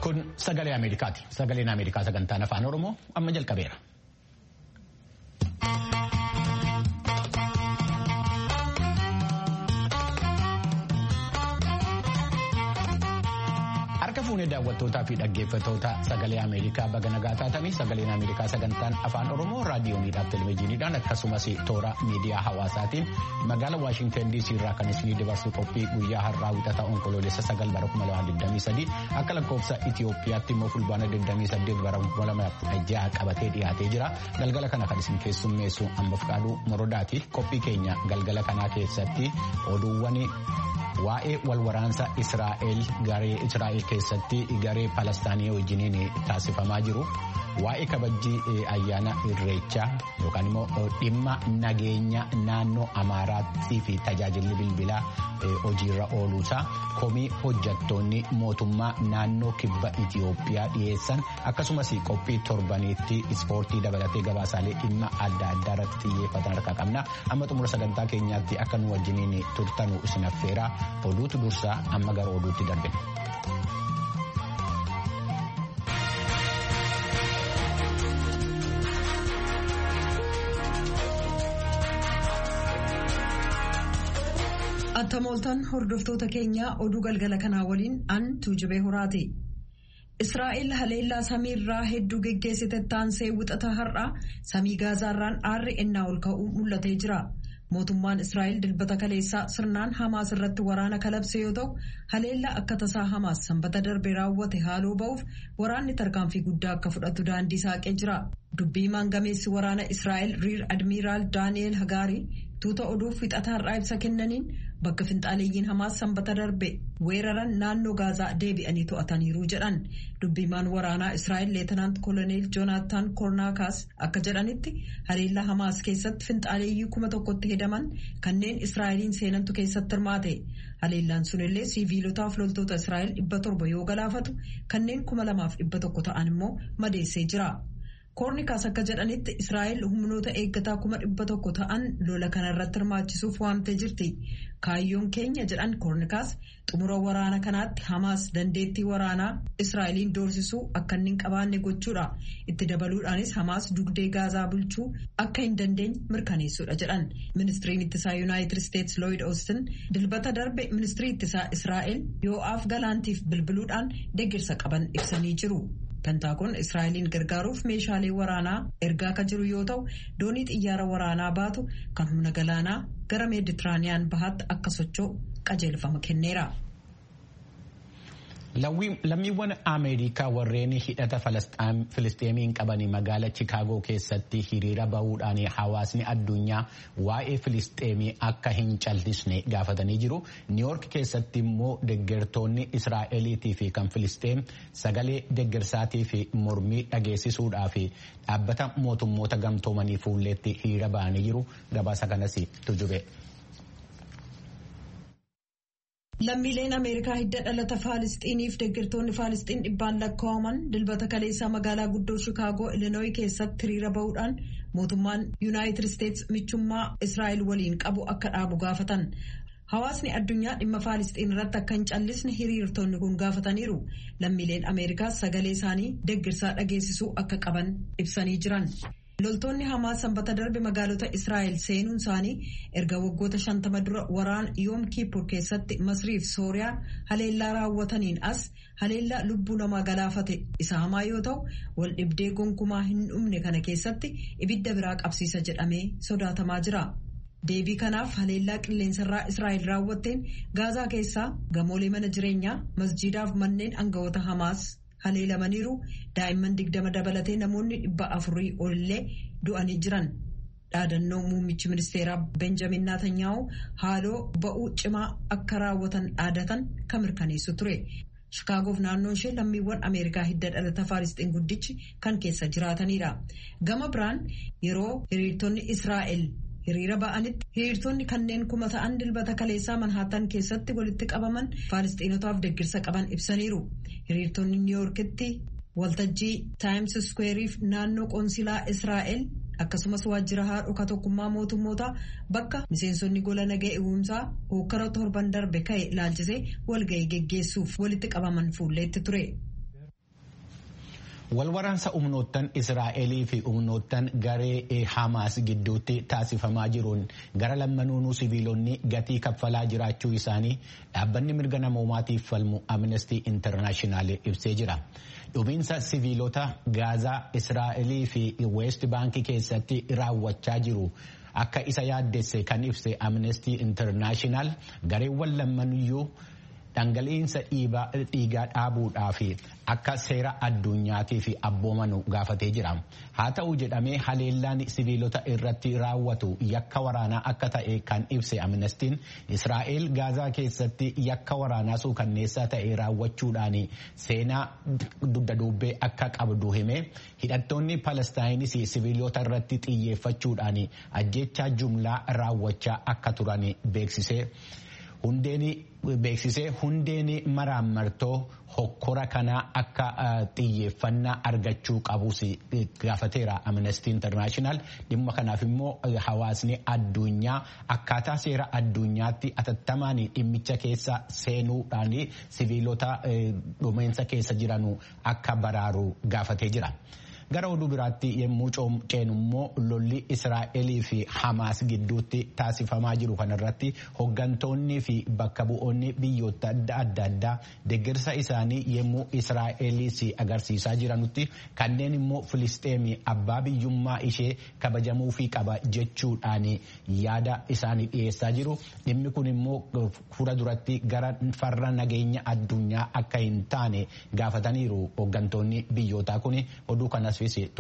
Kun sagalee Ameerikaati. Sagaleen Ameerikaa sagantaan afaan Oromoo amma jalqabeera. Harka fuunee daawwattootaa fi dhaggeeffattoota sagalee Ameerikaa baga nagaa taatanii sagaleen Ameerikaa sagantaan afaan Oromoo raadiyooniidhaaf televezyiiniidhaan akkasumas toora miidiyaa hawaasaatiin magaalaa Waashintan DC irraa kan isinii dabarsu qophii guyyaa har'aa wixata onkoloolessa sagal bara 2023 akka lakkoofsa Itoophiyaatti immoo fulbaana 28 bara 2016 qabatee dhiyaatee jira. Galgala kana kan isin keessummeessu amma fudhaaduu morodaati. Qophii keenya galgala kanaa keessatti oduuwwan waa'ee walwaraansa Israa'el garee Israa'el keessatti garee Palestaanii wajjiniin taasifamaa jiru. Waa'ee kabajjii ayyaana irreechaa yookaan immoo dhimma nageenya naannoo Amaaraattii fi tajaajilli bilbilaa hojiirra ooluusaa komii hojjattoonni mootummaa naannoo kibba Itiyoophiyaa dhiyeessan akkasumas qophii torbaniitti ispoortii dabalatee gabaasaalee dhimma adda addaa irratti xiyyeeffatan harkaa qabna. Amma xumura sagantaa keenyaatti akka nu wajjiniin turtanu isin affeeraa oduutu dursaa amma gara oduutti darbina. Attamooltaan hordoftoota keenyaa oduu galgala kanaa waliin an tuujubee horaati. Israa'el haleellaa samiirraa hedduu geggeessite taansee wixata har'aa samii gaazaarraan aarri ennaa ol ka'uu mul'atee jira. Mootummaan Israa'el dilbata kaleessaa sirnaan Hamaas irratti waraana kalabse yoo ta'u haleellaa akka tasaa Hamaas sanbata darbe raawwate haaloo ba'uuf waraanni tarkaanfii guddaa akka fudhatu daandii saaqee jira. Dubbii maangameessi waraana Israa'el riir admiiraal Daani'eel Hagaarii tuuta oduuf wixata har'aa ibsa kennaniin bakka finxaaleeyyiin Hamaas sanbata darbe weeraran naannoo Gaazaa deebi'anii to'ataniiru jedhan. Dubbiimaan waraanaa Israa'el leetanaant koloneel Joonaatan Kornaakaas akka jedhanitti haleellaa Hamaas keessatti finxaaleeyyii kuma tokkotti hedaman kanneen Israa'eliin seenantu keessatti hirmaate. Haleellaan sunillee siviilotaaf loltoota Israa'el dhibba torba yoo galaafatu kanneen kuma lamaaf dhibba tokko ta'an immoo madeessee jira. Koornikaas akka jedhanitti Israa'el humnoota eeggataa kuma dhibba tokko ta'an lola kanarratti hirmaachisuuf waamtee jirti. Kaayyoon keenya jedhan Koornikaas xumura waraana kanaatti Hamaas dandeettii waraanaa Israa'eliin doorsisuu akka inni hin qabaanne gochuudha. Itti dabaluudhaanis Hamaas dugdee Gaazaa bulchuu akka hin dandeenye mirkaneessuudha jedhan. Ministiriin ittisaa Yuunaayitid Isteetsi Looyid Oostin dilbata darbe ministirii ittisaa Israa'el Yoo'aaf Galaantiif bilbiluudhaan deeggarsa qaban ibsanii jiru. Pentaakon Israa'eliin gargaaruuf meeshaalee waraanaa ergaa akka jiru yoo ta'u doonii xiyyaara waraanaa baatu kan humna galaanaa gara meeditiraaniyaan bahaatti akka socho'u qajeelfama kenneera. Lammiiwwan Ameerikaa warreen hidhata Filisteemiin qaban magaala Chikaagoo keessatti hiriira bahuudhaan hawaasni addunyaa waa'ee Filisteemii akka hin callisne gaafatanii jiru. Niiwoork keessatti immoo deggertoonni Israa'eliitii fi kan Filisteem sagalee deggersaatii fi mormii dhageessisuudhaaf dhaabbata mootummoota gamtoomanii fuulleetti hiriira bahanii jiru. Gabaasa kanas tujube. Lammiileen Ameerikaa hidda dhalata Faalistiiniif deeggartoonni Faalistiin dhibbaan lakkaa'aman dilbata kaleessaa magaalaa guddoo Shikaagoo Ilinooyi keessatti hiriira bahuudhaan mootummaan Yuunaayitid Isteetsi michummaa Israa'el waliin qabu akka dhaabu gaafatan. Hawaasni addunyaa dhimma Faalistiin irratti akka hin callisne hiriirtonni kun gaafataniiru. Lammiileen Ameerikaas sagalee isaanii deeggarsaa dhageessisuu akka qaban ibsanii jiran. Loltoonni Hamaas sanbata darbe magaalota Israa'el seenuun isaanii erga waggoota shantama dura waraana Yoom Kippur keessatti Masriif Sooriyaa haleellaa raawwataniin as haleellaa lubbuu namaa galaafate isa hamaa yoo ta'u wal dhibdee gonkumaa hin dhumne kana keessatti ibidda biraa qabsiisa jedhamee sodaatamaa jira. Deebii kanaaf haleellaa qilleensarraa Israa'el raawwatteen Gaazaa keessaa gamoolee mana jireenyaa masjiidaaf manneen aangawoota Hamaas. haleelamaniiru daa'imman digdama dabalatee namoonni dhibba afurii olillee du'anii jiran dhaadannoo muummichi ministeeraa benjamin naatanyaahu haaloo ba'uu cimaa akka raawwatan dhaadatan kan mirkaneessu ture. Shikaagoof naannoon ishee lammiiwwan Ameerikaa hidda dhalata Faalistiin guddichi kan keessa jiraatanidha. Gama biraan yeroo hiriirtonni Israa'el hiriira ba'anitti hiriirtonni kanneen kuma ta'an dilbata kaleessaa manhaatan keessatti walitti qabaman faalistiinotaaf deeggarsa qaban ibsaniiru. Hiriirtonni niiwoorkitti waltajjii taayims iskuweeriif naannoo qoonsilaa Israa'el akkasumas waajjira haadhoka tokkummaa mootummootaa bakka miseensonni gola nagaa eegumsaa hokkara torban darbe ka'e ilaalchisee walga'ii geggeessuuf walitti qabaman fuulleetti ture. Walwaraansa humnoottan Israa'elii fi humnoottan garee Hamaas gidduutti taasifamaa jiruun gara lammanuunuu siviilonni gatii kaffalaa jiraachuu isaanii dhaabbanni mirga namoomaatiif falmu Amnesty International ibsee jira. Dhumiinsa siviilota Gaazaa Israa'elii fi West Baankii keessatti raawwachaa jiru. Akka isa yaaddesse kan ibse Amnesty International gareewwan lammanuyyuu dhangala'iinsa dhiigaa dhaabuudhaa fi akka seera addunyaatiif abboomanu gaafatee jira. Haa ta'u jedhamee haleellaan siviilota irratti raawwatu yakka waraanaa akka ta'e kan ibse amnestiin Israa'el gaazaa keessatti yakka waraanaa suukanneessaa ta'e raawwachuudhaan seenaa dugda duubee akka qabdu hime hidhattoonni palestaayinis siviilota irratti xiyyeeffachuudhaan ajjechaa jumlaa raawwachaa akka turan beeksisee. Hundeeni beeksisee hundeen maraammartoo hokkora kanaa akka xiyyeeffannaa argachuu qabus gaafateera Amnesty International dhimma kanaaf immoo hawaasni addunyaa akkaataa seera addunyaatti atattamaan dhimmicha keessa seenuudhaan siviilota dhumeensa keessa jiranu akka baraaru gaafatee jira. Gara oduu biraatti yommuu ceenu immoo lolli Israa'elii fi Hamaas gidduutti taasifamaa jiru kanarratti hoggantoonni fi bakka bu'oonni biyyoota adda addaa deeggarsa isaanii yommuu Israa'eliis agarsiisaa jiranutti kanneen immoo Filisteemii abbaa biyyummaa ishee kabajamuu fi qaba jechuudhaan yaada isaanii dhiyeessaa jiru. Dhimmi kun immoo fuula duratti gara farra nageenya addunyaa akka hin taane gaafataniiru hoggantoonni biyyootaa kun oduu kanas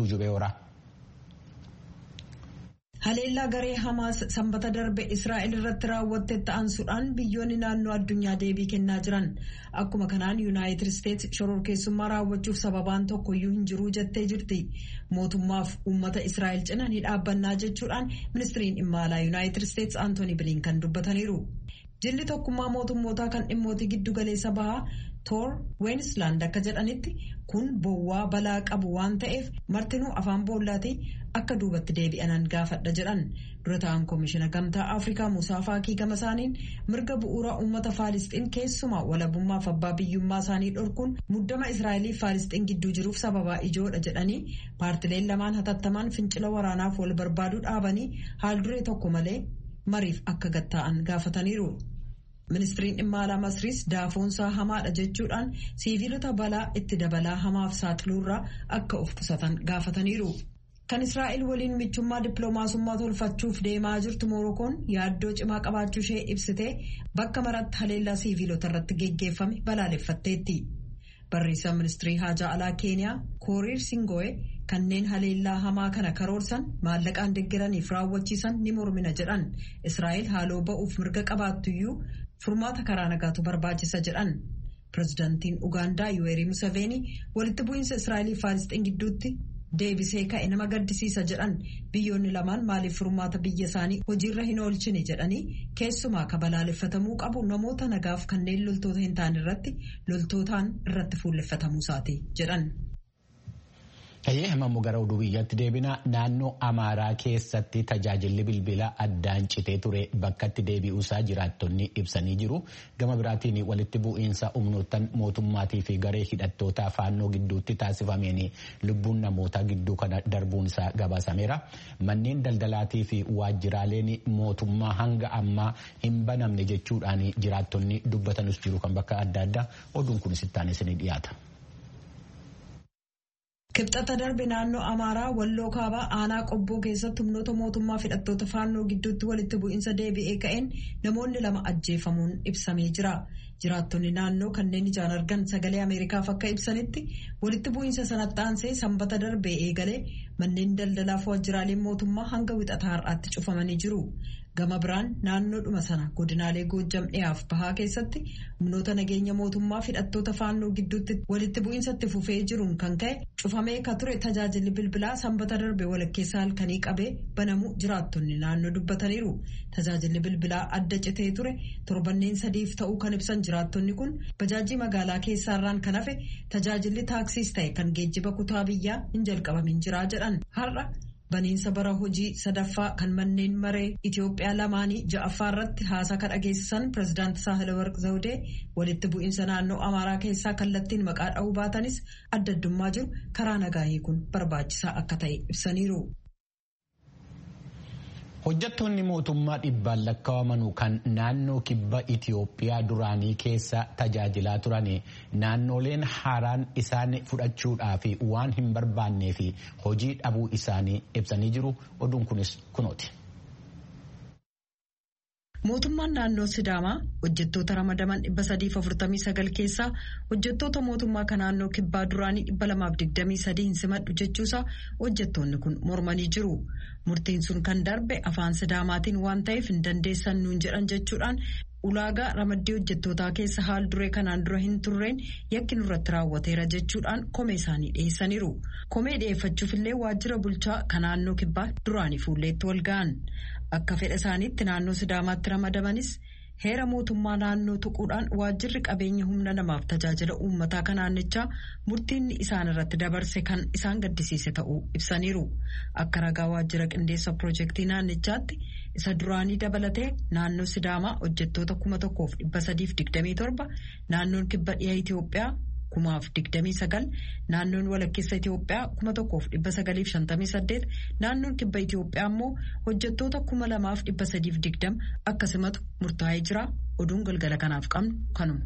Haleellaa garee Hamaas sanbata darbe Israa'el irratti raawwatte ta'ansuudhaan biyyoonni naannoo addunyaa deebii kennaa jiran. Akkuma kanaan Yuunaayitid Isteetsi shororkeessummaa raawwachuuf sababaan tokkoyyuu hin jiru jettee jirti. Mootummaaf uummata Israa'el cina ni dhaabbannaa jechuudhaan ministiriin dhimma alaa Yuunaayitid Isteetsi Antooni Bilinkan dubbataniiru. Jilli tokkummaa mootummootaa kan dhimmootii giddu galeessa bahaa toor weenisland akka jedhanitti kun bowwaa balaa qabu waan ta'eef martinuu afaan boollaatii akka duubatti deebi'anan gaafadha jedhan dura ta'an koomishina gamtaa afrikaa musaa faakii gama isaaniin mirga bu'uura uummata faalisxiin keessumaa walabummaaf abbaa biyyummaa isaanii dhorkuun muddama israa'eliif faalisxiin gidduu jiruuf sababaa ijoodha jedhanii paartileen lamaan hatattamaan fincila waraanaaf wal barbaaduu dhaabanii haal duree tokko malee mariif akka gatta'an gaafataniiru. ministiriin dhimma alaa masriis daafoonsaa hamaadha jechuudhaan siiviilota balaa itti dabalaa hamaaf saaxiluurraa akka of qusatan gaafataniiru. kan israa'el waliin michummaa dippiloomaasummaa tolfachuuf deemaa jirtu moorokoon yaaddoo cimaa qabaachuu ishee ibsitee bakka maratti haleellaa siiviilota irratti geggeeffame balaaleffatteetti. barreessaan ministirii haajaa alaa keeniyaa kooriir singo'ee kanneen haleellaa hamaa kana karoorsan maallaqaan deeggaraniif raawwachiisan ni mormina jedhan israa'el haaloo ba'uuf mirga qabaattuyyuu furmaata karaa nagaatu barbaachisa jedhan pirezidaantiin ugaandaa yuweerii museveenii walitti bu'iinsa israa'eliif faalisxiin gidduutti deebisee ka'e nama gaddisiisa jedhan biyyoonni lamaan maaliif furmaata biyya isaanii hojiirra hin oolchine jedhanii keessumaa ka balaaleffatamuu qabu namoota nagaaf kanneen loltoota hin taane irratti loltootaan irratti fuulleffatamuu isaati jedhan. Tayyee himamuu gara oduu biyyatti deebina naannoo Amaaraa keessatti tajaajilli bilbilaa addaan citee ture bakkatti deebi'uusaa jiraattonni ibsanii jiru. Gama biraatiin walitti bu'iinsa humnoottan mootummaatii fi garee hidhattootaa faannoo gidduutti taasifameen lubbuun namootaa gidduu kana darbuun isaa gabaasameera. Manneen daldalaatii fi waajjiraaleen mootummaa hanga ammaa hin banamne jechuudhaan jiraattonni dubbatanus jiru kan bakka adda addaa oduun kunis itti isinii dhiyaata. Kibxata darbe naannoo Amaaraa Walloo Kaabaa aanaa qobboo keessatti humnoota mootummaa hidhattoota faannoo gidduutti walitti bu'iinsa deebi'ee ka'een namoonni lama ajjeefamuun ibsamee jira. Jiraattonni naannoo kanneen ijaan argan sagalee Ameerikaaf akka ibsanitti walitti bu'iinsa sanatti aansee sanbata darbee eegalee manneen daldalaaf waajjiraaleen mootummaa hanga wixataa har'aatti cufamanii jiru. Gama biraan naannoodhuma sana godinaalee Goojjam dhiyaaf bahaa keessatti humnoota nageenya mootummaa hidhattoota faannoo gidduutti walitti bu'iinsatti fufee jiruun kan ka'e cufamee ka ture tajaajilli bilbilaa sanbata darbe walakkeessa halkanii qabee banamuu jiraattonni naannoo dubbataniiru. Tajaajilli bilbilaa adda citee ture torbanneen sadiif ta'uu kan ibsan jiraattonni kun bajaajii magaalaa keessaarraan kan hafe tajaajilli taaksiis ta'e kan geejjiba kutaa biyyaa hin jalqabamin jiraa jedhan har'a. baniinsa bara hojii sadaffaa kan manneen maree Itoophiyaa lamaanii ja'affaa irratti haasaa kan dhageessisan pirezidaanti Saahilawarq Zawudee walitti bu'iinsa naannoo Amaaraa keessaa kallattiin maqaa dha'uu baatanis adda addummaa jiru karaa nagaa hiikuun barbaachisaa akka ta'e ibsaniiru. Hojjettoonni mootummaa dhibbaan lakkaa'aman kan naannoo kibba Itoophiyaa duraanii keessa tajaajilaa turan naannoleen haaraan isaan fudhachuudhaaf waan hin barbaannee fi hojii dhabuu isaanii ibsanii jiru. Oduun kunis kunooti. Mootummaan naannoo Sidaamaa hojjettoota ramadaman 349 keessaa hojjettoota mootummaa kan naannoo kibbaa duraanii 223 hin simadhu jechuusaa hojjettoonni kun mormanii jiru. Murtiin sun kan darbe afaan Sidaamaatiin waan ta'eef hin dandeessan nuun jedhan jechuudhaan ulaagaa ramaddii hojjettootaa keessa haal duree kanaan dura hin turreen yakki nurratti raawwateera jechuudhaan komee isaanii dhiyeessaniiru. Komee dhiyeeffachuufillee waajjira bulchaa kan naannoo kibbaa duraanii fuulleetti wal ga'an. Akka fedha isaaniitti naannoo Sidaamaatti ramadamanis heera mootummaa naannoo tuquudhaan waajjirri qabeenya humna namaaf tajaajila uummataa kan naannichaa murtiin isaan irratti dabarse kan isaan gaddisiise ta'uu ibsaniiru. Akka ragaa waajjira qindeessa piroojeektii naannichaatti isa duraanii dabalatee naannoo Sidaamaa hojjettoota kuma tokkoof dhibba sadiif digdamii torba naannoon kibba dhiha Itoophiyaa. kumaaf digdamii sagal naannoon walakkeessa Itoophiyaa kuma tokkoof dhibba sagaliif shantamii saddeet naannoon kibba Itoophiyaa immoo hojjettoota kuma lamaaf dhibba sadiif digdama akkasumatu murtaa'ee jira oduun galgala kanaaf qabnu kanuma.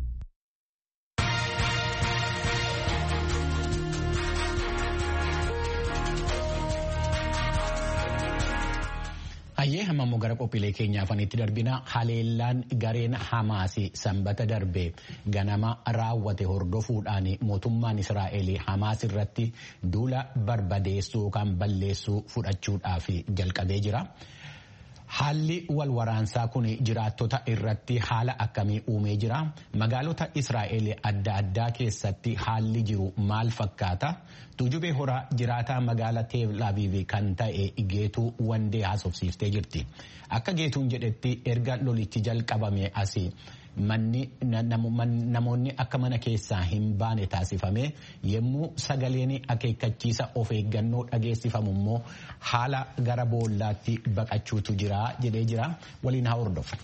Hayyee hammammoo gara qophiilee keenyaa afanitti darbina haleellaan gareen Hamaasi sanbata darbe ganama raawwate hordofuudhaan mootummaan Israa'el Hamaas irratti duula barbadeessuu yookaan balleessuu fudhachuudhaaf jalqabee jira. Haalli wal waraansaa kun jiraattota irratti haala akkamii uumee jira? Magaalota Israa'el adda addaa keessatti haalli jiru maal fakkaata? Tuujubee horaa jiraataa magaalaa Teel Aviv kan ta'e Geetuu Wandee haasofsiiftee jirti. Akka Geetuun jedhetti erga lolichi jalqabame asii namoonni akka mana keessaa hin baane taasifame yommuu sagaleen akeekkachiisa of eeggannoo dhageessifamu immoo haala gara boollaatti baqachuutu jira jedhee jira waliin haa hordofu.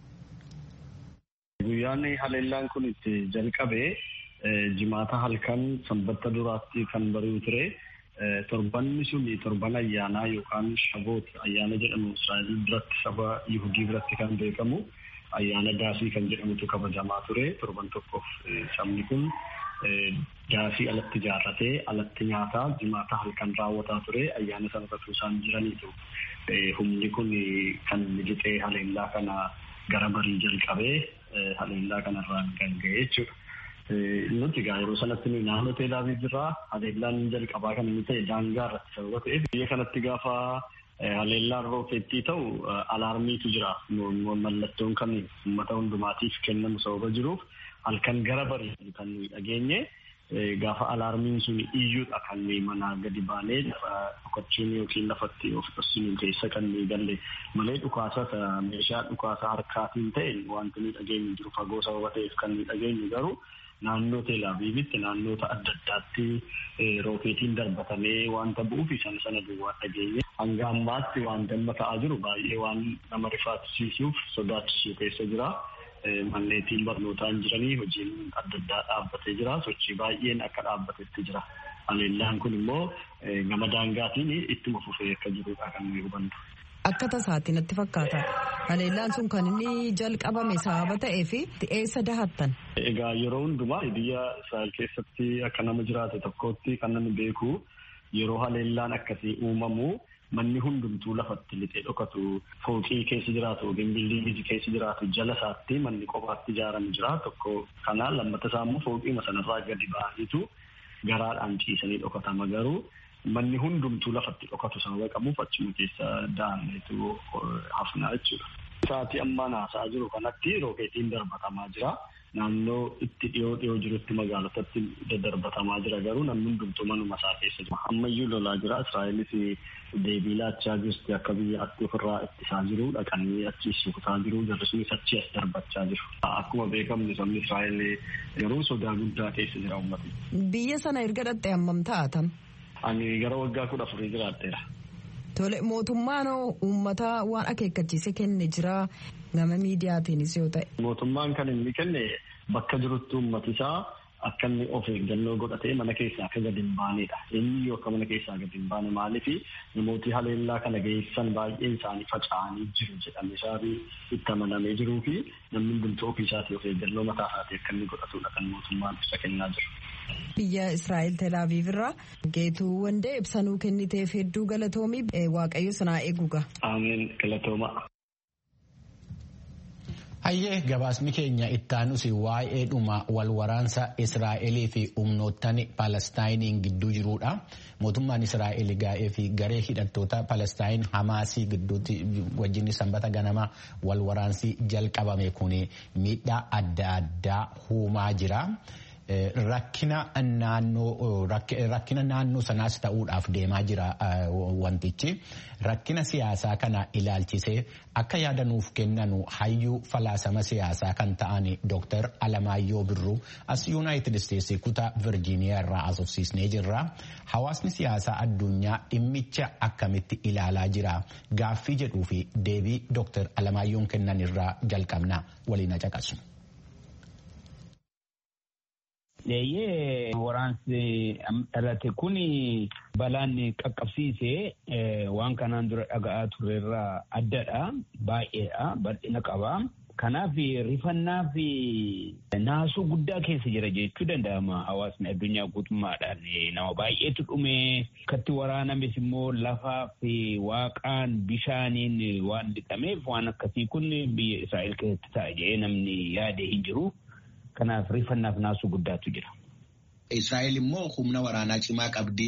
Guyyaan haleellaan kun itti jalqabe jimaata halkan sanbata duraatti kan bari'u ture. Torbanni sun torban ayyaanaa yookaan shaboot ayyaana jedhamu Israa'el biratti saba Yihudii biratti kan beekamu. ayyaana daasii kan jedhamutu kabajamaa ture torban tokkoof sabni kun daasii alatti ijaarratee alatti nyaataa jimaata halkan raawwataa ture ayyaana sana irratti isaan jiraniitu humni kun kan lixee haleellaa kana gara barii jalqabee haleellaa kanarraan kan ga'e jechuudha. Nuti egaa yeroo sanatti nuyi naannoo teelaabii jirraa haleellaan jalqabaa kan inni ta'e daangaa irratti sababa ta'eef biyya kanatti gaafa haleellaan rookeettii ta'u alaarmiitu jira mallattoon kan uummata hundumaatiif kennamu sababa jiruuf halkan gara barii kan nuyi dhageenye gaafa alaarmiin sun iyyuudha kan nuyi manaa gadi baanee dhokachuun yookiin lafatti of dhoksuun keessa kan nuyi galle malee dhukaasa meeshaa dhukaasa harkaatiin ta'e wanti nuyi dhageenyu jiru fagoo sababa ta'eef kan nuyi dhageenyu garuu naannoo teelaaviivitti naannoota adda addaatti rookeetiin darbatamee wanta bu'uuf sana sana duwwaa dhageenye hanga ammaatti waan damma ta'aa jiru baay'ee waan nama rifaachisiisuuf sodaachisuu keessa jira. Manneetiin barnootaan jiranii hojiin adda addaa dhaabbatee jira. Sochii baay'een akka dhaabbatetti jira. Haleellaan kun immoo gama daangaatiin ittuma fufee akka jirudha kan nuyi hubannu. Akka tasaatti natti fakkaata. Haleellaan sun kan inni jalqabame sababa ta'ee fi eessa dahattan? Egaa yeroo hundumaa biyya Israa'el keessatti akka nama jiraate tokkotti kan namni beeku yeroo haleellaan akkasii uumamu manni hundumtuu lafatti lixee dhokatu fooqii keessa jiraatu yookiin biildiingii keessa jiraatu jala isaatti manni qofaatti ijaarame jira tokko kana lammata isaa immoo fooqiima sanarraa gadi ba'aniitu garaadhaan ciisanii dhokatama garuu manni hundumtuu lafatti dhokatu sababa qabuuf achuma keessa da'anneetu hafnaa jechuudha. Sa'aatii ammaan haasa'aa jiru kanatti rookeetiin darbatamaa jira. Naannoo itti dhiyoo dhiyoo jirutti magaalotatti daddarbatamaa jira garuu namni hundumtuu manuma isaa keessa jira. Ammayyuu lolaa jira. Israa'elis deebii laachaa jirti akka biyya atti ofirraa ittisaa jiru dhaqanii achi suutaa jiru jarri sunis achi as darbachaa jiru. Akkuma beekamu sabni Israa'el garuu sodaa guddaa keessa jira uummati. Biyya sana erga dhatte hammam taatan? Ani gara waggaa kudha afurii jiraatteera. Tole mootummaan uummata waan akeekkachiise kenne jira gama miidiyaatiinis yoo ta'e. Mootummaan kan inni kenne bakka jirutti uummati isaa akka inni of eeggannoo godhatee mana keessaa akka gadi hin baanedha. Inni yoo akka mana keessaa gadi hin baane maaliifi namooti haleellaa kana geessan baay'een isaanii faca'anii jiru jedhamee isaafi itti amanamee jiruu fi namni hundumtuu ofii isaatii of eeggannoo mataa isaatii akka inni godhatudha kan mootummaan ibsa kennaa jiru. Biyya Israa'el Telaaviv irraa geetuu wandee ibsanuu kenniteef hedduu galatoomii waaqayyo sanaa eeguga. Ameen galatooma. Hayyee gabaasni keenya ittaanus waa'ee dhuma walwaraansa Israa'elii fi humnoottan Palestaayiniin gidduu jirudha. Mootummaan Israa'el gaa'ee fi garee hidhattoota Palestaayin Hamaasii gidduutti wajjin sanbata ganama walwaraansi jalqabame kun miidhaa adda addaa uumaa jira. Rakkina naannoo sanaas ta'uudhaaf deemaa jira wantichi. Rakkina siyaasaa kana ilaalchisee akka yaadanuuf kennanu hayyuu falaasama siyaasaa kan ta'an Dr. Alamaayyoo Birruu as Yuunaayitid Isteetsi kutaa Virjiiniyaa irraa asofsiisnee jirra. Hawaasni siyaasaa addunyaa dhimmicha akkamitti ilaalaa jira? Gaaffii jedhuu fi deebii Dr. Alamaayyoon kennan irraa jalqabna waliin caqasu. Leeyyee waraansi dhalate kun balaan qaqqabsiise waan kanaan dura dhaga'aa turerraa addadha. Baay'eedha. Bal'ina qaba. Kanaaf rifannaa fi naasuu guddaa keessa jira jechuu danda'ama hawaasni addunyaa guutummaadhaan nama baay'eetu dhume akkatti waraanames immoo lafaa fi waaqaan bishaaniin waan lixameef waan akkasii kun biyya Israa'el keessatti ta'a jedhee namni yaade hin jiru. Kanaaf rifannaaf naasuu guddaatu jira. Israa'el immoo humna waraanaa cimaa qabdi.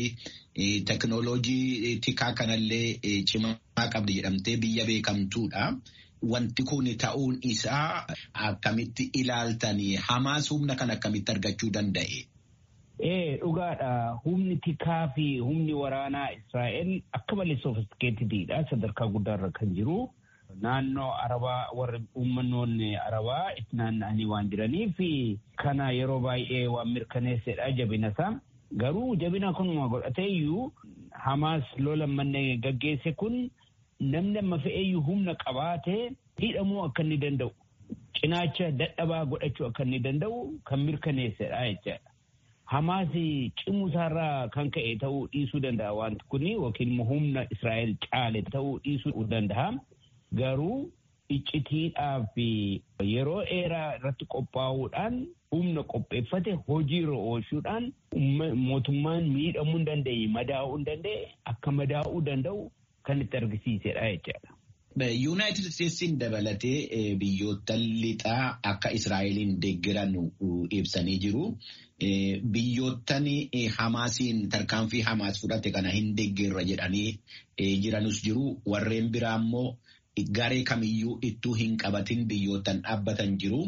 Teknooloojii tikaa kanallee cimaa qabdi jedhamtee biyya beekamtuudha. Wanti kun ta'uun isaa akkamitti ilaaltanii Hamaas humna kan akkamitti argachuu danda'e? Ee dhugaadha. Humni tikaa fi humni waraanaa Israa'el akka malee soofistikeetidha. Sadarkaa guddaarra kan jiru. Naannoo Arabaa warri uummannoonni Arabaa itti naanna'anii waan jiraniif kana yeroo baay'ee waan mirkaneessedha jabina isaa. Garuu jabina kunuma godhateeyyuu Hamaas lola manne gaggeesse kun namni amma fe'eeyyuu humna qabaatee hidhamuu akka inni danda'u cinaacha dadhabaa godhachuu akka inni danda'u kan mirkaneessedha jechaadha. Hamaas cimuu isaarraa kan ka'e ta'uu dhiisuu danda'a wanti kun yookiin immoo humna Israa'el caale ta'uu dhiisuu danda'a. Garuu iccitiidhaaf yeroo dheeraa irratti qophaa'uudhaan humna qopheeffate hojiirra oolchuudhaan mootummaan miidhamuu hin dandeenye madaa'uu hin danda'e akka madaa'uu danda'u kan itti argisiisedha jechaadha. Yuunaayitid Isteetsiin dabalatee biyyoota lixaa akka Israa'eliin deeggaran ibsanii jiru. Biyyoottan Hamaasiin tarkaanfii Hamaas fudhate kana hin deeggerra jedhanii jiranus jiru. Warreen biraa immoo garee kamiyyuu ittuu hin qabatin biyyootan dhaabbatan jiru.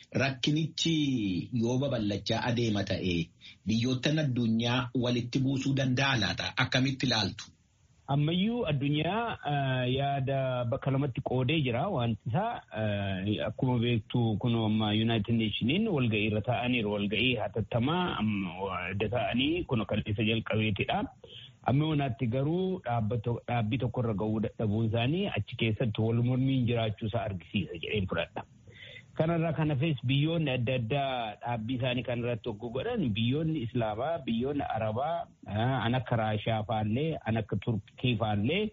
Rakkinichi yoo babal'achaa adeema ta'e biyyoottan addunyaa walitti buusuu danda'a laata? Akkamitti ilaaltu? Ammayyuu addunyaa yaada bakka lamatti qoodee jira wanti isaa akkuma beektu kun amma Yuunaayitid Neeshiniin walga'ii irra taa'aniiru walga'ii hatattamaa adda ta'anii kun kan isa jalqabeetidha. Amma wanaatti garuu dhaabbii tokkorra ga'uu dadhabuun isaanii achi keessatti wal mormiin jiraachuusaa argisiisa jedheen fudhadha. Kanarraa kan hafes biyyoonni adda addaa dhaabbii isaanii kanarratti hogguu godhan biyyoonni Islaamaa, biyyoonni Arabaa, an akka Raashaa faallee, an akka Turkii faallee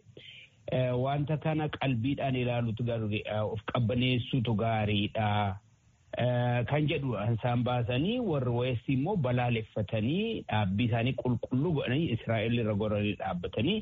wanta kana qalbiidhaan ilaalutu of qabbaneessuutu gaariidha. Kan jedhu isaan baasanii warri weessi immoo balaaleffatanii dhaabbii isaanii qulqulluu godhanii Israa'el irra goranii dhaabbatanii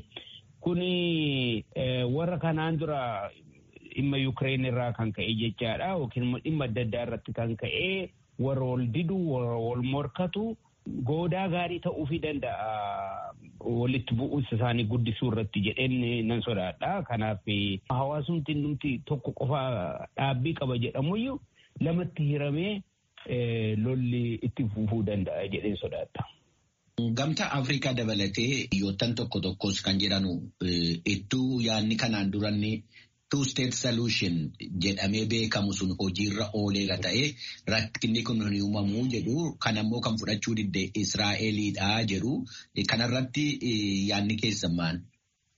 kuni warra kanaan dura dhimma Yukireen irraa kan ka'e jechaadha yookiin immoo dhimma adda addaa irratti kan ka'e warra wal didu warra wal morkatu goodaa gaarii ta'uufii danda'a walitti bu'uunsa isaanii guddisuu irratti jedheen nan sodaadha. Kanaaf hawaasumti nuti tokko qofa dhaabbii qaba jedhamuyyuu lamatti hiramee lolli itti fufuu danda'a jedheen sodaadha. Gamtaa Afrikaa dabalatee biyyoottan tokko tokkos kan jedhanu ittuu yaadni kanaan duranni two state solution jedhamee beekamu sun hojiirra ooleera ta'e rakkinni kun hin uumamu jedhu kan ammoo kan fudhachuu didde Israa'eliidha jedhu kanarratti yaadni keessan maal?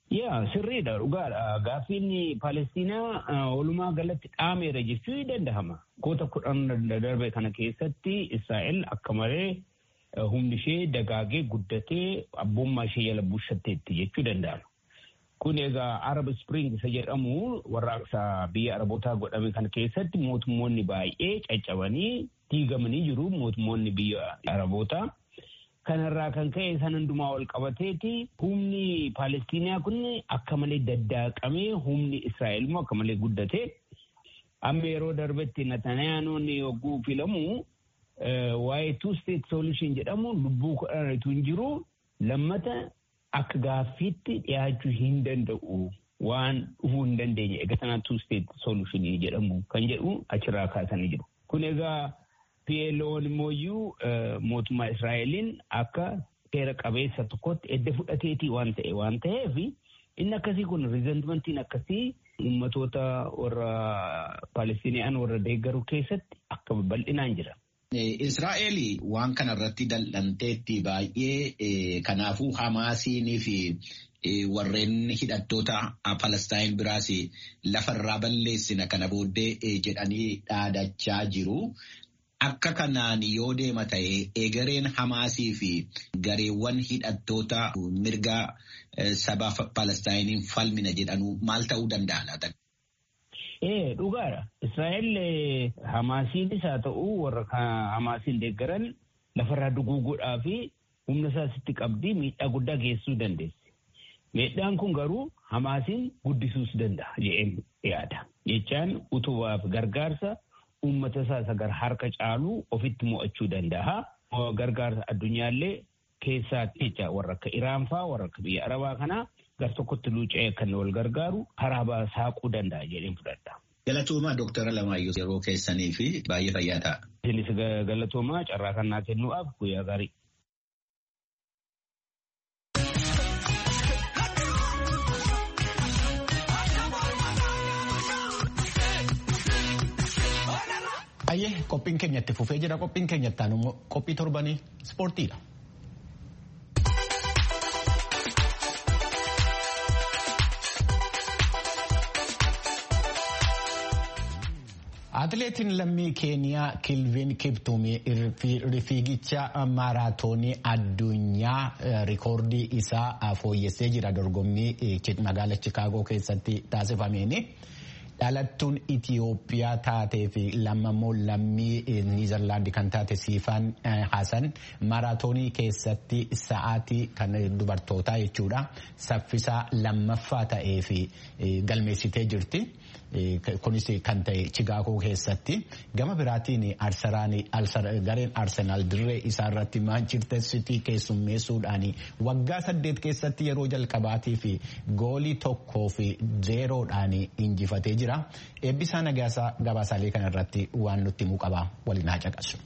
Yaa sirriidha dhugaadha. Gaaffiin Palestiinaa walumaa galatti dhaameera jechuu ni danda'ama. Goota kudhan darbe kana keessatti Israa'el akka malee humni ishee dagaagee guddatee abbummaa ishee jala bushatteetti jechuu danda'ama. Kun egaa Arab Spring isa jedhamu warraaqsa biyya Arabootaa godhame kana keessatti mootummoonni baay'ee caccabanii diigamanii jiru mootummoonni biyya Arabootaa. Kanarraa kan ka'e san hundumaa wal qabateeti humni Palestiniyaa kun akka malee daddaaqamee humni Israa'el immoo akka malee guddate. Amma yeroo darbetti Natanayaanoon yogguu filamu waa'ee two state solution jedhamu lubbuu kudhanitu hin jiru lammata akka gaaffiitti dhiyaachuu hin danda'u waan dhufuu hin dandeenye egaa sanaa two state solution jedhamu kan jedhu achirraa kaasanii jiru. Kun egaa PLO'n immoo mootummaa Israa'eliin akka seera qabeessa tokkotti edda fudhateetii waan ta'e waan ta'eef inni akkasii kun riizentimentiin akkasii uummatoota warra Palestiniyaan warra deeggaru keessatti akka bal'inaan jira. Israa'eel waan kanarratti dal'anteetti baay'ee kanaafuu Hamaasiinii fi warreen hidhattoota Palestiin biraas lafarraa balleessina kana booddee jedhanii dhaadachaa jiru. Akka kanaan yoo deema ta'e egereen Hamaasii fi gareewwan hidhattoota mirga saba Palestiniin falmina jedhanu maal ta'uu danda'a laata? Ee dhugaadha. Israa'el Hamaasiinis haa ta'u warra Hamaasiin deeggaran lafarraa duguuguudhaa fi humna isaasitti qabdii miidhaa guddaa geessisuu dandeessi. Miidhaan kun garuu Hamaasiin guddisuus danda'a jedheen yaada. Jechaan utubaaf gargaarsa uummata isaa isa gara harka caalu ofitti mo'achuu danda'a. Gargaarsa addunyaallee keessaatti jecha warra akka Iraan fa'aa warra akka biyya Arabaa kanaa gar tokkotti luuca'ee kan wal gargaaru karaa saaquu danda'a jedheen fudhadha. Galatoomaa Dooktara Lamaayyoo yeroo keessanii fi baay'ee fayyaa ta'a. Isinis galatoomaa carraa kan naa kennuudhaaf guyyaa gaarii. Ayyee qophiin keenyatti fufee jira qophiin keenyattaan immoo qophii torbanii ispoortiidha. Atileetiin lammii Keeniyaa Kilvin Kiptuumii fiigicha maaraatoonii addunyaa rikoordii isaa fooyyessee jira dorgommii magaala Chikaagoo keessatti taasifameeni. dhalattuun Itiyoophiyaa taatee fi lammamoo lammii Niizerlaandi kan taate Siifaan Hasan maaraatoonii keessatti sa'aatii kan dubartootaa jechuudha saffisaa lammaffaa ta'ee fi galmeessitee jirti. Kunis kan ta'e Chigaagoo keessatti gama biraatiin gareen Arsenaal dirree isaa irratti Maanchister Sitii keessummeessuudhaan waggaa saddeet keessatti yeroo jalqabaatii fi goolii tokkoo fi zeeroodhaan injifatee jira. Eebbisaa nagaasaa gabaasaalee kanarratti waan nutti himuu qabaa waliin haa caqasu.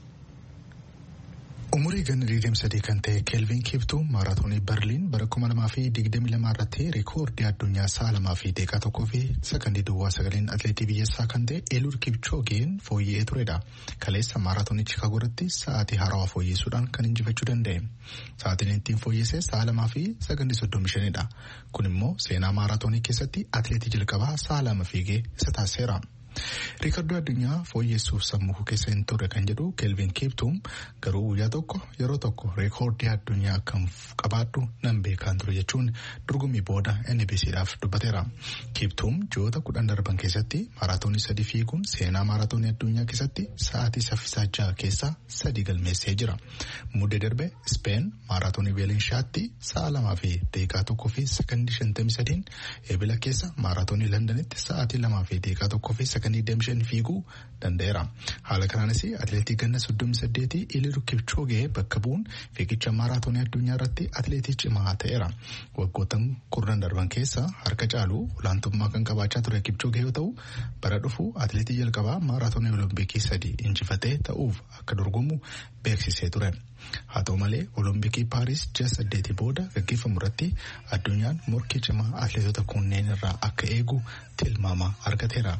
Umurii ganna 23 kan ta'e Kelvin Kiptuu maaraatoonii Berliin bara 2022 irratti reekoordii addunyaa sa'a lamaa fi daqiiqaa tokkoo fi sakandii duwwaa sagaleen atileetii biyyassaa kan ta'e Eliud Kipchoogeen fooyya'ee turedha. Kaleessa maaraatoonii Chicaagoo irratti sa'aatii haarawaa fooyyessuudhaan kan injifachuu danda'e. Sa'aatiin ittiin fooyyesse sa'a lamaa fi sakandii 35dha. Kun immoo seenaa maaraatoonii keessatti atileetii jalqabaa sa'a lama fiigee isa taasiseera. Riikardoo addunyaa fooyyessuuf sammuu keessa hin turre kan jedhu Kelvin Kiptuum garuu guyyaa tokko yeroo tokko reekoordii addunyaa kan qabaadhu nan beekaan ture jechuun dorgommii booda NBCdhaaf dubbateera. Kiptuum ji'oota kudhan darban keessatti maaraatoonii sadii fiiguun seenaa maaraatoonii addunyaa keessatti sa'aatii saffisaa jaha keessaa sadii galmeessee jira. Muddee darbe Speen maaraatoonii Beelinshaatti sa'a lamaa fi daqiiqaa tokkoo fi sakandii shantamii sadiin eebila keessa maaraatoonii Londanitti sa'aatii lamaa fi daqiiqaa tokkoo fi sakandii deemshan fiiguu danda'eera. Haala kanaanis atileetii ganna soddomii saddeetii Eliud Kipchoogee bakka bu'uun fiigicha maaraatoonii addunyaa irratti atileetii cimaa ta'eera. Waggoottan kurnan darban keessa harka caalu olaantummaa kan qabaachaa ture Kipchoogee yoo ta'u bara dhufu atileetii jalqabaa maaraatoonii olompikii sadii injifatee ta'uuf akka dorgomu beeksisee ture. Haa ta'u malee olompikii paaris ji'a saddeetii booda gaggeeffamu irratti addunyaan morkii cimaa atileetota kunneen irraa akka eegu tilmaama argateera. Kipchoogee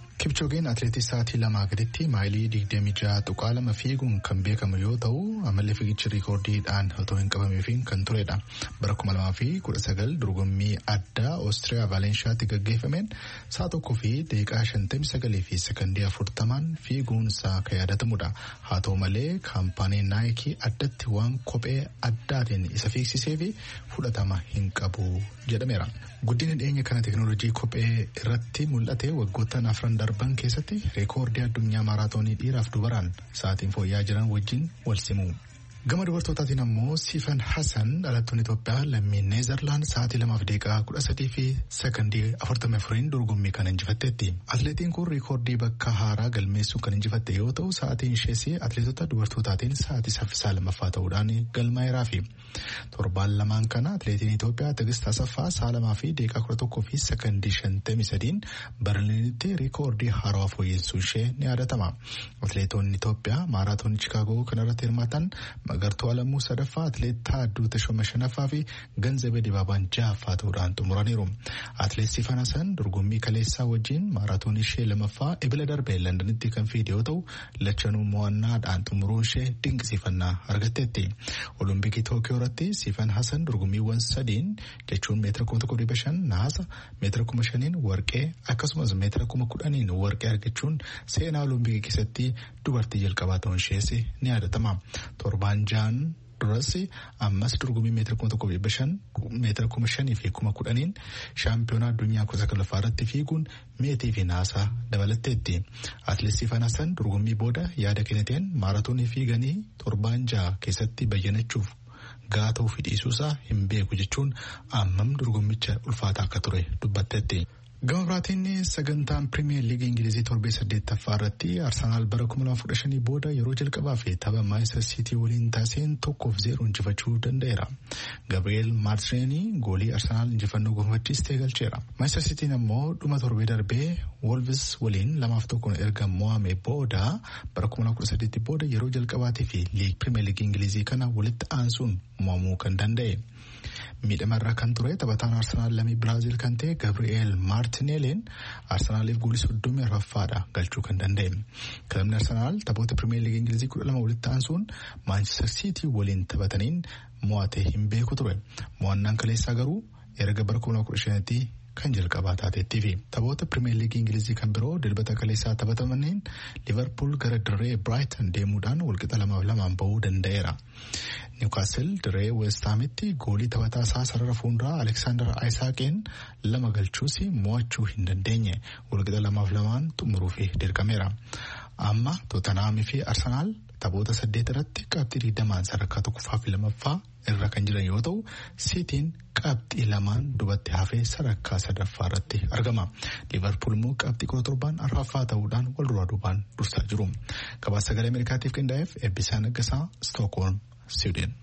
Kipchoogeen atileetii sa'aatii lamaa gaditti maayilii digdamii jaha tuqaa lama fiiguun kan beekamu yoo ta'u amallee fiigichi riikoordiidhaan otoo hin qabamiifiin kan turedha. Bara kuma lamaa fi kudha sagal dorgommii addaa Oostiriyaa Vaalenshaatti gaggeeffameen sa'a tokkoo fi daqiiqaa shantamii sagalii fi sekondii afurtamaan fiiguunsaa kan yaadatamudha. Haa ta'u malee kaampaanii naayikii addatti waan kophee addaatiin isa fiigsisee fi fudhatama hin qabu jedhameera. Guddina dhiyeenya kana teekinooloojii kophee irratti mul'ate waggoottan afran darban keessatti reekoordii addunyaa maaraatoonii dhiiraaf dubaraan sa'aatiin fooyya'aa jiran wajjin wal simu. Gama dubartootaatiin ammoo Siifan Hassan dhalattuun Itoophiyaa lammii Neezerlaand sa'aatii lamaaf daqiiqaa kudha sadii fi sekondii afurtamii afuriin dorgommii kan injifatteetti. Atileetiin kun riikoordii bakka haaraa galmeessuun kan injifatte yoo ta'u sa'aatiin ishees atileetota dubartootaatiin sa'aatii saffisaa lammaffaa ta'uudhaan galmaa'eeraa fi torbaan lamaan kana atileetiin Itoophiyaa Tigist Asaffaa sa'a lamaa fi daqiiqaa kudha tokkoo fi sekondii shantamii sadiin Barliinitti riikoordii haarawaa fooyyessuun ishee ni yaadatama. Atileetonni Itoophiyaa maaraatoonii Chikaagoo kanarratti hirmaatan Magartuu Alamuu sadaffaa atileet Taadduu Tashoma shanaffaa fi Ganzabee Dibaabaan jahaffaa ta'uudhaan xumuraniiru. Atileet Sifan Hasan dorgommii kaleessaa wajjin maaraatoonii ishee lamaffaa ebila darbee Londanitti kan fiide yoo ta'u lachanuu mo'annaadhaan xumuruun ishee dinqisiifannaa argatteetti. Olompikii Tookiyoo irratti Sifan Hasan dorgommiiwwan sadiin jechuun meetira kuma tokko dhibba shan naasa meetira kuma shaniin warqee akkasumas meetira kuma kudhaniin warqee argachuun seenaa olompikii keessatti dubartii jalqabaa ta'uun ishee ni yaadatama. torbaan ja'an duras ammas dorgommii meetira kuma tokko dhibba shan meetira kuma shanii fi kuma kudhaniin shaampiyoonaa addunyaa kuusaa saglaffaa irratti fiiguun meetii fi naasaa dabalatteetti. Atileet Sifan Hasan dorgommii booda yaada kenniteen maaraatoonii fiiganii torbaan ja'a keessatti bayyanachuuf gahaa ta'uu fi dhiisuusaa hin beeku jechuun ammam dorgommicha ulfaataa akka ture dubbatteetti. Gama biraatiin sagantaan pirimeer liigii Ingilizii torbee saddeettaffaa irratti Arsenaal bara 2015 booda yeroo jalqabaa fi tapha Maayistar Siitii waliin taasiseen tokkoof zeeroo injifachuu danda'eera. Gabrieel Maartineelii goolii Arsenaal injifannoo gonfachiistee galcheera. Maayistar Siitiin ammoo dhuma torbee darbee Wolves waliin lamaaf tokkoon erga mo'ame booda bara 2018 booda yeroo jalqabaatii fi pirimeer liigii Ingilizii kana walitti aansuun mo'amuu kan danda'e. miidhamarra kan ture taphataan arsenaal lammii biraaziil kan ta'e gabri'eel maartineeliin arsenaaliif goolii soddomii arfaffaadha galchuu kan danda'e kilabni arsenaal taphoota pirimeer liigii ingilizii kudha lama walitti aansuun maanchestar siitii waliin taphataniin mo'ate hin beeku ture mo'annaan kaleessaa garuu erga bara kuma kudha shanitti kan jalqabaa taateettii fi taphoota pirimeer liigii ingilizii kan biroo dilbata kaleessaa taphatamaniin liverpool gara dirree biraayitan deemuudhaan walqixa lamaaf lamaan bahuu danda'eera. niwkaasel dirree westaamitti goolii taphataa isaa sarara fuunduraa aleksaandar aayisaaqeen lama galchuus mo'achuu hin dandeenye walqixa lamaaf lamaan xumuruuf dirqameera. amma tootanaham fi arsenaal taphoota saddeet irratti qabxii digdamaan sadarkaa tokkoffaa fi lamaffaa irra kan jiran yoo ta'u siitiin qabxii lamaan dubatti hafee sadarkaa sadaffaa irratti argama liverpool immoo qabxii kudha torbaan arfaffaa ta'uudhaan wal duraa duubaan dursaa jiru gabaasa sagalee ameerikaatiif qindaa'eef eebbisaa naggasaa stookholm siwiidin.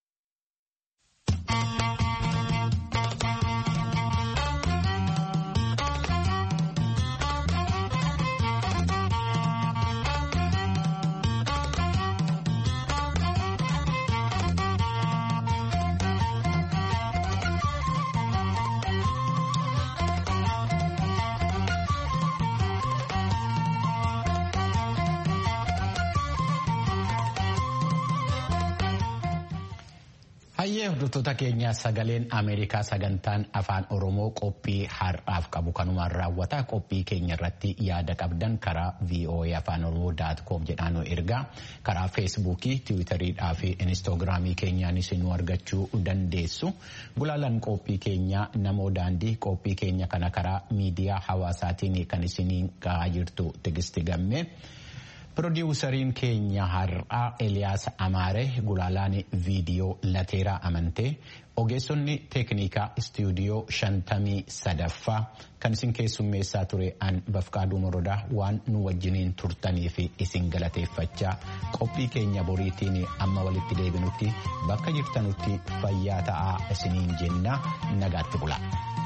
Hayyee hordoftoota keenya sagaleen Ameerikaa sagantaan afaan Oromoo qophii har'aaf qabu kanumaan raawwata. Qophii keenya irratti yaada qabdan karaa VOA afaan Oromoo daatkoom jedhaan ergaa karaa feesbuukii, tiwiitariidhaa fi inistoogiraamii keenyaanis nu argachuu dandeessu. Gulaalaan qophii keenya namoo daandii qophii keenya kana karaa miidiyaa hawaasaatiin kan isiniin gahaa jirtu Tigisti Gammee. Pirodiwusariin keenya har'aa Eliyaas Amaaree gulaalaan viidiyoo lateeraa amantee ogeessonni teeknikaa istuudiyoo shantamii sadaffaa kan isin keessummeessaa ture an bafqaaduu morodaa waan nu wajjiniin turtanii fi isin galateeffachaa qophii keenya boriitiin amma walitti deebinutti bakka jirtanutti fayyaa ta'aa isiniin jenna nagaatti bula.